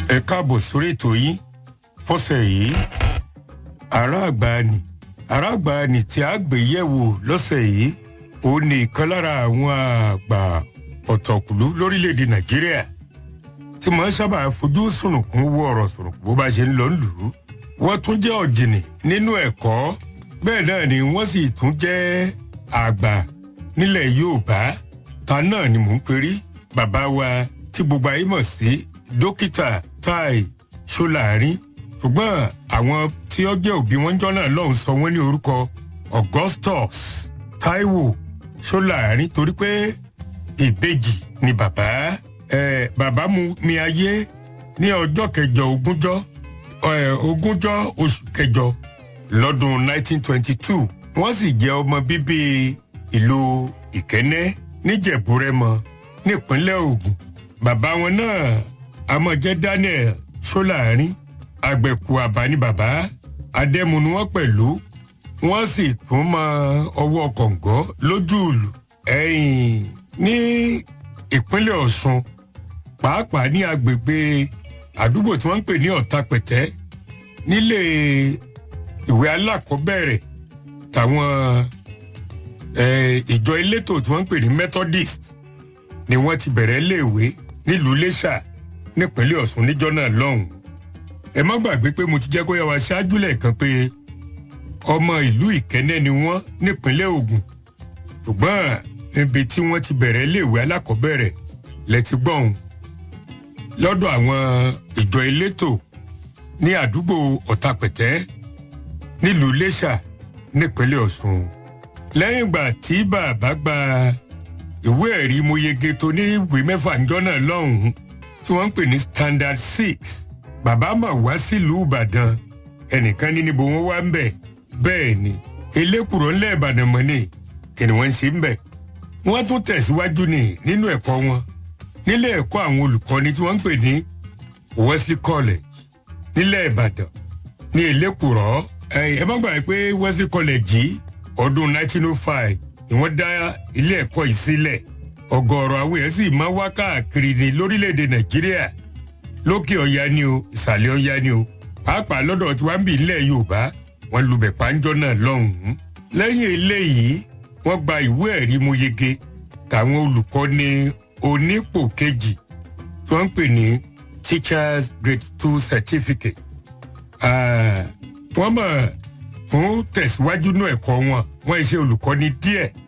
ẹ káàbọ̀ sórí ètò yín fọ́sẹ̀ yìí ará àgbàanì ará àgbàanì tí a gbé yẹ̀wò lọ́sẹ̀ yìí ó ní ìkan lára àwọn àgbà ọ̀tọ̀kùlú lórílẹ̀‐èdè nàìjíríà tí màá sábà fojú sùnùkùn wo ọ̀rọ̀ sùnùkùn bó bá ṣe ń lọ lù ú wọ́n tún jẹ́ ọ̀jìnì nínú ẹ̀kọ́ bẹ́ẹ̀ náà ni wọ́n sì tún jẹ́ àgbà nílẹ̀ yorùbá ta náà ni mò ń perí bàbá wa tí gbogbo ayé mọ̀ sí dókítà tai ṣọláàrin ṣùgbọ́n àwọn tí ó jẹ́ òbí wọn jọ́ náà lọ́hùn sọ wọ́n ní orúkọ augustus taiwo ṣọláàrin torí pé ìbejì ni bàbá ẹ bàbá mu mi ayé ní ọjọ́ kẹjọ ogúnjọ́ ẹ ogúnjọ́ oṣù kẹjọ lọ́dún 1922 wọ́n sì jẹ́ ọmọ bíbí ìlú ìkẹ́nẹ́ níjẹ̀búrẹ́mọ nípínlẹ̀ ogun bàbá wọn náà amọ̀jẹ́ daniel ṣọ́láàrin àgbẹ̀kù àbá ní bàbá adẹ́mu ni wọ́n pẹ̀lú wọ́n sì tún mọ ọwọ́ kọ̀ǹgọ́ lójú ìlú ẹ̀yìn ní ìpínlẹ̀ ọ̀ṣun pàápàá ní agbègbè àdúgbò tí wọ́n ń pè ní ọ̀tàpẹ̀tẹ́ nílé ìwé alákọ̀ọ́bẹ̀rẹ̀ táwọn ìjọ elétò tí wọ́n ń pè ní methodist ni wọ́n ti bẹ̀rẹ̀ léèwé nílùú iléṣà nípínlẹ̀ ọ̀ṣun níjọ́ náà lọ́hùn-ún ẹ má gbàgbé pé mo ti jẹ́ kó yá wa ṣáájú lẹ́ẹ̀kan pé ọmọ ìlú ìkẹ́nẹ́ ni wọ́n nípínlẹ̀ ogun ṣùgbọ́n ibi tí wọ́n ti bẹ̀rẹ̀ léèwé alákọ̀ọ́bẹ̀rẹ̀ lẹ́tí gbọ́hùn lọ́dọ̀ àwọn ìjọ elétò ní àdúgbò ọ̀tàpẹ̀tẹ́ nílùú iléṣà nípínlẹ̀ ọ̀ṣun lẹ́yìn ìgbà tí bàbá gba ìwé ẹ̀rí mo yege tó ní ìwé mẹ́fà ńjọ́ náà lọ́hùn-ún tí wọ́n ń pè ní standard six bàbá mà wá sílùú ìbàdàn ẹnìkan ní níbo wọn wá ń bẹ̀ bẹ́ẹ̀ ni elékùrọ̀ ńlẹ̀ ìbàdàn mọ́ ni kí ni wọ́n ń ṣe ń bẹ̀ wọ́n tún tẹ̀síwájú ní nínú ẹ̀kọ́ wọn nílé ẹ̀kọ́ àwọn olùkọ́ni tí wọ́n ń pè ní wesley college nílẹ̀ ìbàdàn ní elékùrọ̀ ẹ má gbàgbé pé wesley college yìí ọdún 1905 ni wọ́n dá ilé ẹ̀kọ́ yìí sílẹ̀ ọ̀gọ̀ọ̀rọ̀ àwọn èèyàn sì máa wá káàkiri ní lórílẹ̀‐èdè nàìjíríà lókè ọ̀yá ni o ìsàlẹ̀ ọ̀yá ni o pàápàá lọ́dọ̀ tí wọ́n ń bì nílẹ̀ yorùbá wọ́n lubẹ̀ pàǹjọ́ náà lọ́hùn-ún lẹ́yìn eléyìí wọ́n gba ìwé ẹ̀rí mo yege táwọn olùkọ́ni onípò kejì tí wọ́n ń pè ní teachers grade two certificate wọ́n mọ̀ fún tẹ̀síwájú náà ẹ̀kọ́ wọn wọ́n ṣe olùkọ́ni díẹ̀